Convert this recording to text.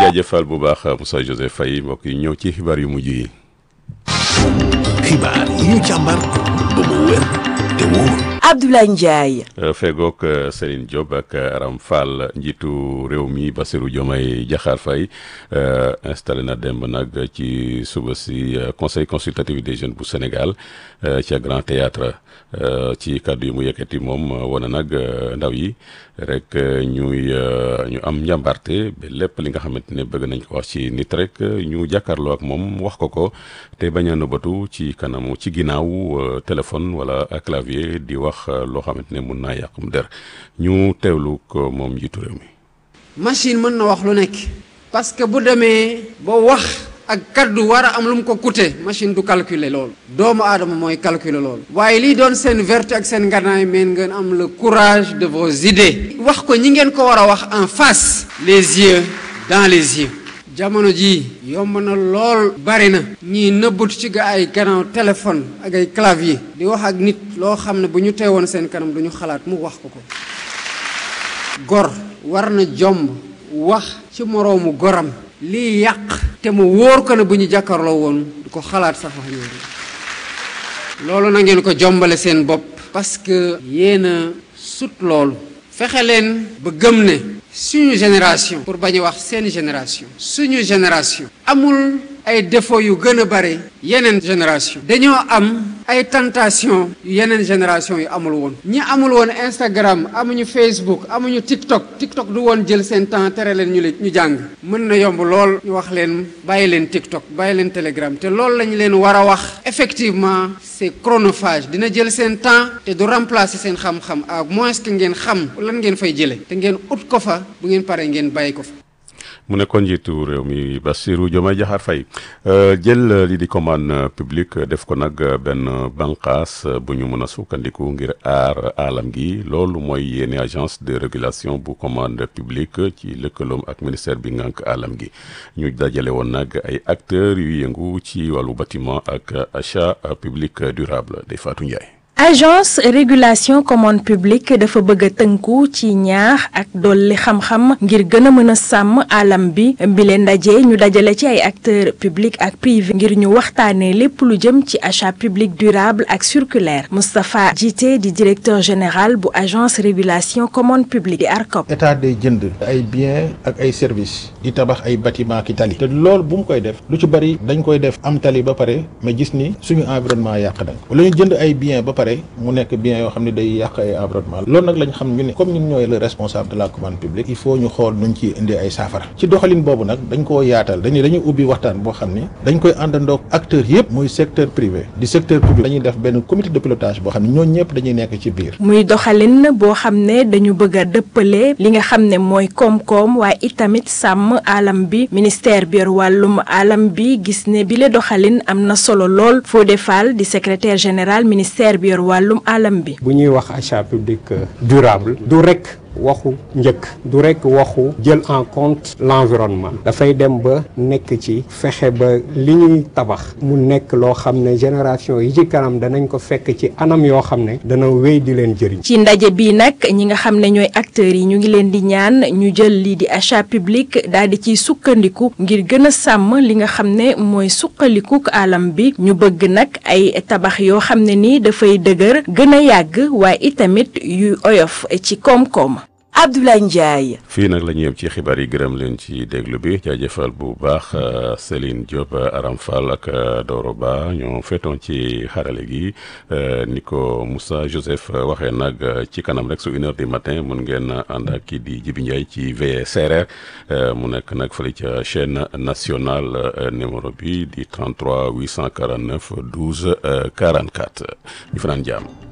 jaajëfal bu baax Moussa Joseph Faye mbokk yi ñëw ci xibaar yu mujj yi. xibaar yi ñu càmbar ba mu wér te wóor. Abdoulaye Ndiaye. fegook Serigne Diop ak Aram Fall njiitu réew mi Bassirou Diomaye Diakhar Faye installé na demb nag ci suba si conseil consultatif des jeunes bu Sénégal ca Grand Théâtre ci kàddu yi mu yëkkati moom wane nag ndaw yi rek ñuy ñu am njàmbarte ba lépp li nga xamante ne bëgg nañ ko wax ci nit rek ñu jàkkaarloo ak moom wax ko ko te bañ a nëbbatu ci kanamu ci ginnaaw téléphone wala clavier di wax loo xamante ne mun naa yàqum der ñu teewlu ko moom njiitu réew mi. machine mën na wax lu nekk. parce que bu demee ba wax ak kaddu war a am lu mu ko coûter machine du calculer loolu. doomu aadama mooy calculer loolu. waaye lii doon seen vertu ak seen nganaay meen ngeen am le courage de vos idées. wax ko ñi ngeen ko war a wax en face. les yeux dans les yeux. jamono jii yomb na lool bari na ñii nëbbatu ci ga ay gannaaw téléphone ak ay clavier di wax ak nit loo xam ne bu ñu teewoon seen kanam du ñu xalaat mu wax ko ko gor war na jomb wax ci moroomu goram lii yàq te mu wóor ko ne bu ñu jàkkarloo woon du ko xalaat sax wax ñoom loolu na ngeen ko jombale seen bopp parce que yéen a sut loolu fexe leen ba gëm ne suñu génération pour bañ a wax seen génération suñu génération amul ay défauts yu gën a bare yeneen génération dañoo am ay tentation yu yeneen génération yu amul woon ñi amul woon Instagram amuñu Facebook amuñu TikTok TikTok du woon jël seen temps tere leen ñu ñu jàng mën na yomb lool ñu wax leen bàyyi leen TikTok bàyyi leen Telegram te loolu lañu leen war a wax effectivement c'est chronophage dina jël seen temps te du remplacer seen xam-xam à moins que ngeen xam lan ngeen fay jëlee te ngeen ut ko fa bu ngeen paree ngeen bàyyi ko fa. mu nekkoon njiitu réew mi Bassirou Diomaye Diakhar Faye jël li di commande publique def ko nag benn banqaas bu ñu mën a sukkandiku ngir aar alam gi loolu mooy yéene agence de régulation bu commande publique ci lëkkaloom ak ministère bi ngànk alam gi ñu dajale woon nag ay acteurs yu yëngu ci wàllu bâtiment ak achat public durable day Fatou Ndiaye. agence régulation commande publique dafa bëgg a tënku ci ñaax ak dolli xam-xam ngir gën a mën a sàmm alam bi bi leen ndaje ñu dajale ci ay acteurs publics ak privés ngir ñu waxtaanee lépp lu jëm ci achat public durable ak circulaire Moustapha Djité di directeur général bu agence régulation commande publique di ARCOP. état day jënd ay biens ak ay services di tabax ay bâtiment ki tali te loolu bu mu koy def lu ci bari dañ koy def am tali ba pare mais gis ni suñu environnement yàq nañ wala ñu jënd ay biens ba pare mu nekk bien yoo xam ne day yàq ay environnement loolu nag lañ xam ñu ne comme ñun ñooy le responsable de la commande publique il faut ñu xool nuñ ci indi ay saafara ci doxalin boobu nag dañ koo yaatal dañuy dañuy ubbi waxtaan boo xam ni dañ koy àndandoog acteurs yëpp muy secteur privé di secteur public dañuy def benn comité de pilotage boo xam ne ñooñu ñëpp dañuy nekk ci biir muy doxalin boo xam ne dañu bëgg a dëppale li nga xam ne mooy koom-koom waaye itamit sàmm alam bi ministère bi yor wàllum alam bi gis ne bile doxalin am na solo lool Fodé Fall di secrétaire général ministère bi yor wàllum alam bi. bu ñuy wax achat public durable du rek waxu njëkk du rek waxu jël en compte l'environnement dafay dem ba nekk ci fexe ba li ñuy tabax mu nekk loo xam ne génération yi ci kanam danañ ko fekk ci anam yoo xam ne dana wéy di leen jëriñ. ci ndaje bii nag ñi nga xam ne ñooy acteurs yi ñu ngi leen di ñaan ñu jël lii di achat public daal di ciy sukkandiku ngir gën a sàmm li nga xam ne mooy suqalikuk alam bi ñu bëgg nag ay tabax yoo xam ne ni dafay dëgër gën a yàgg waaye itamit yu oyof ci koom-koom. Abdoulaye Ndiaye. fii nag la ñu yem ci xibaar yi gërëm leen ci déglu bi jaajëfal bu baax Céline Diop Aram Fall ak Doro Ba ñoo féetoon ci xarale gi ni ko Moussa Joseph waxee nag ci kanam rek su une heure du matin mun ngeen ànd ak kii di Jibi Ndiaye ci veillée séeréer mu nekk nag fële ca chaîne nationale numéro bi di 33 849 12 44 ñu fanaan jàmm.